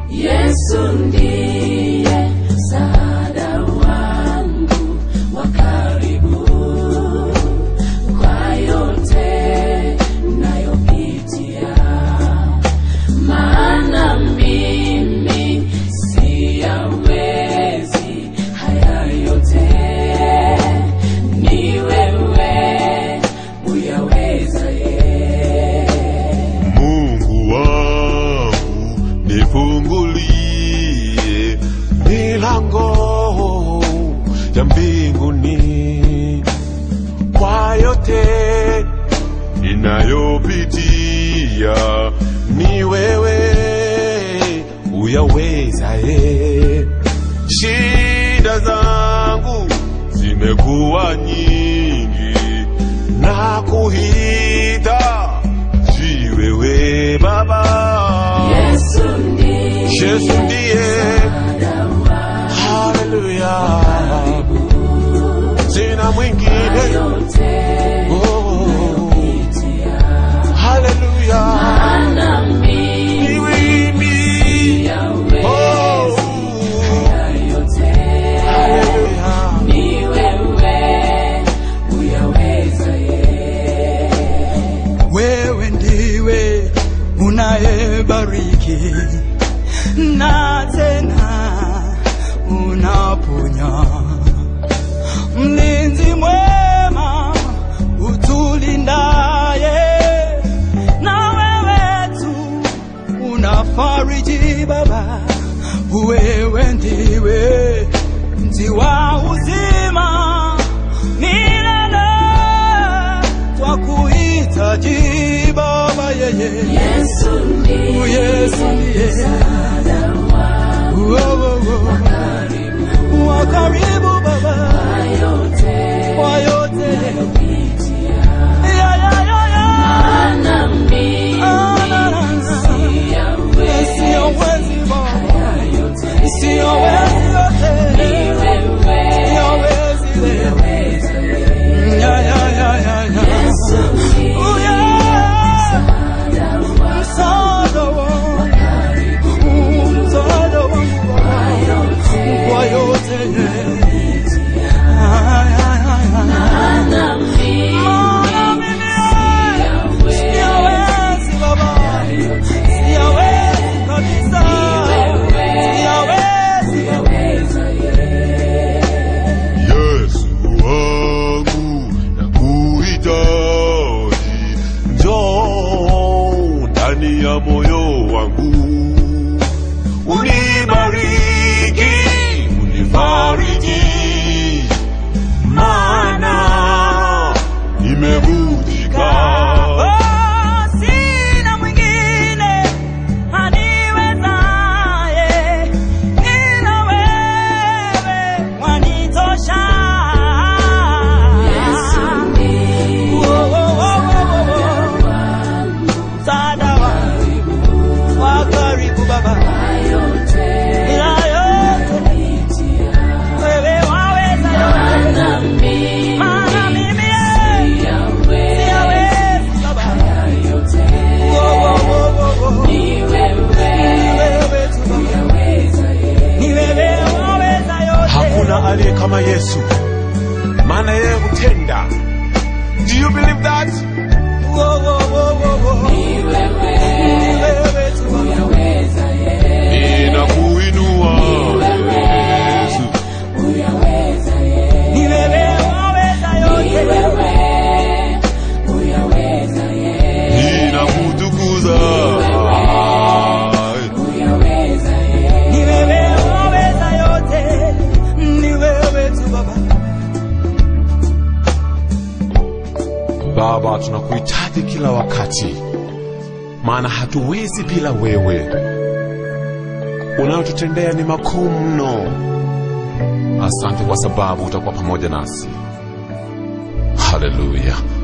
Yesu ndiye msaada wangu wa karibu kwa yote nayopitia, maana mimi siyawezi haya yote, ni wewe uyaweza ye. Mungu wangu nifungulie milango ya mbinguni kwa yote ninayopitia, ni wewe uyawezaye. Shida zangu zimekuwa nyingi na kuhita jiwewe Baba. Yesu ndiye Yesu ndiye msaada wangu haleluya, sina mwingine yote oh, nayopitia, haleluya, maana mimi ni mimi siyawezi oh, haya yote, haleluya, ni wewe uyaweza ye. wewe ndiwe unayebariki na tena unaponya, mlinzi mwema utulindaye, na wewe tu unafariji Baba, wewe ndiwe mti wa uzima milele twakuhitaji Baba yeye Yesu ndiye Yesu ndiye msaada wangu Wo, wo, wo. karibu wa karibu Baba yote kwa yote nayopitia, Ya, ya, ya, ya. maana mimi Ah, na, na, na. siyawezi Siyowezi Baba haya yote, siyowezi yote ni wewe siyowezi leo uyaweza ye. Ya, ya, ya, ya, ya. Yesu ndiye Oh, yeah. msaada wangu Msaada wangu karibu msaada wangu Baba yote kwa yote nayopitia, Ay, ay, ay, ay. maana mimi Maana mimi siyawezi siyawezi Baba, siyawezi kabisa, siyawezi uyaweza ye. Yesu wangu nakuhitaji, njoo ndani ya moyo wangu, unibariki, unifariji, maana nimevunjika. Oh, sina mwingine aniwezaye ila wewe wanitosha. Yesu ndiye Oh, oh, oh, oh, oh, oh. Msaada wangu wa karibu Baba, yote ila yote nayopitia, wewe waweza yote, maana mimi maana mimi eh, siyawezi siyawezi Baba. yote, Oh, oh, oh, oh, oh. ni Ni wewe wewe tu Baba. uyaweza ye. Ni wewe waweza yote. Hakuna aliye kama Yesu, maana yeye hutenda. Do you believe that? Wo, wo, wo, wo, wo. Ni wewe Ni wewe tu Baba. uyaweza ye. Ninakuinua Yesu. Uyaweza ye. Ni wewe waweza Ni yote. wewe uyaweza ye. ninakutukuza Uyaweza ye. Ni wewe waweza yote. Ni wewe tu Baba. Baba, tunakuhitaji kila wakati, maana hatuwezi bila wewe. Unayotutendea ni makuu mno. Asante kwa sababu utakuwa pamoja nasi. Haleluya.